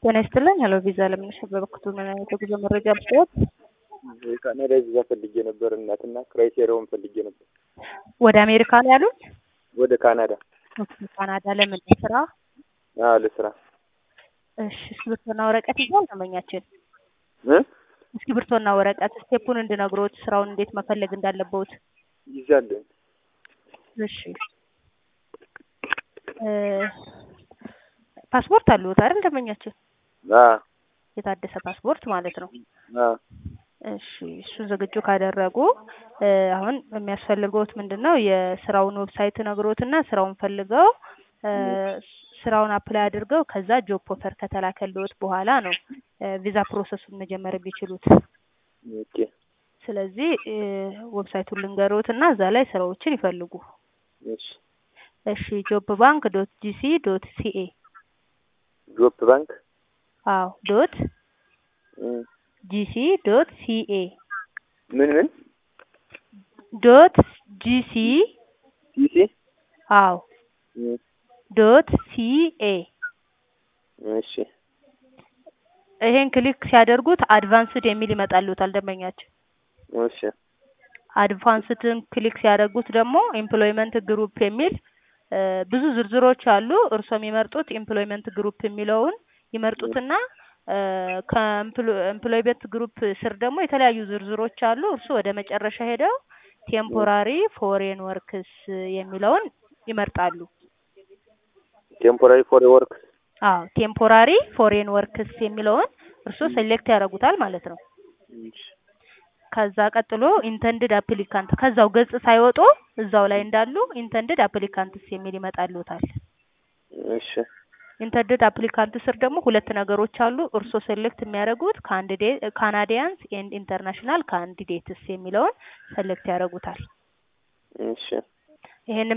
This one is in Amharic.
ጤና ይስጥልኝ። ሄሎ ቪዛ ለምንሽ በበኩቱ ምን አይነት የጉዞ መረጃ ብትወት? ካናዳ ቪዛ ፈልጌ ነበር እናትና ክራይቴሪያውን ፈልጌ ነበር። ወደ አሜሪካ ነው ያሉት? ወደ ካናዳ ኦኬ፣ ካናዳ ለምን ስራ? አዎ ለስራ እሺ፣ እስክሪብቶና ወረቀት ይዟል ደንበኛችን? እ እስክሪብቶና ወረቀት ስቴፑን እንድነግሮት ስራውን እንዴት መፈለግ እንዳለበት። ይዛለሁ። እሺ እ ፓስፖርት አለዎት አይደል ደንበኛችን? አ የታደሰ ፓስፖርት ማለት ነው። አ እሺ እሱን ዝግጁ ካደረጉ እ አሁን የሚያስፈልገውት ምንድን ነው? የስራውን ዌብሳይት ነግሮትና ስራውን ፈልገው እ ስራውን አፕላይ አድርገው ከዛ ጆብ ኦፈር ከተላከልዎት በኋላ ነው እ ቪዛ ፕሮሰሱን መጀመር የሚችሉት። ኦኬ ስለዚህ እ ዌብሳይቱን ልንገሮት እና እዛ ላይ ስራዎችን ይፈልጉ። እሺ እሺ ጆብ ባንክ ዶት ጂሲ ዶት ሲኤ ጆፕ ባንክ አዎ ዶት እ ጂሲ ዶት ሲኤ ምን ምን ዶት ጂሲ ዲሲ አዎ እ ዶት ሲኤ እሺ ይሄን ክሊክ ሲያደርጉት አድቫንስድ የሚል ይመጣልዎታል ደንበኛችን። እሺ አድቫንስድን ክሊክ ሲያደርጉት ደግሞ ኤምፕሎይመንት ግሩፕ የሚል እ ብዙ ዝርዝሮች አሉ። እርስዎ የሚመርጡት ኤምፕሎይመንት ግሩፕ የሚለውን ይመርጡትና እ ከኤምፕሎይመንት ግሩፕ ስር ደግሞ የተለያዩ ዝርዝሮች አሉ። እርስዎ ወደ መጨረሻ ሄደው ቴምፖራሪ ፎሬን ወርክስ የሚለውን ይመርጣሉ። ቴምፖራሪ ፎር ወርክ አዎ ቴምፖራሪ ፎሬን ወርክስ የሚለውን እርስዎ ሴሌክት ያደርጉታል ማለት ነው። ከዛ ቀጥሎ ኢንተንድድ አፕሊካንት ከዛው ገጽ ሳይወጡ እዛው ላይ እንዳሉ ኢንተንድድ አፕሊካንትስ የሚል ይመጣልዎታል። እሺ ኢንተንድድ አፕሊካንት ስር ደግሞ ሁለት ነገሮች አሉ። እርስዎ ሴሌክት የሚያደርጉት ካናዲያንስ ኤንድ ኢንተርናሽናል ካንዲዴትስ የሚለውን ሴሌክት ያደርጉታል። እሺ ይሄንን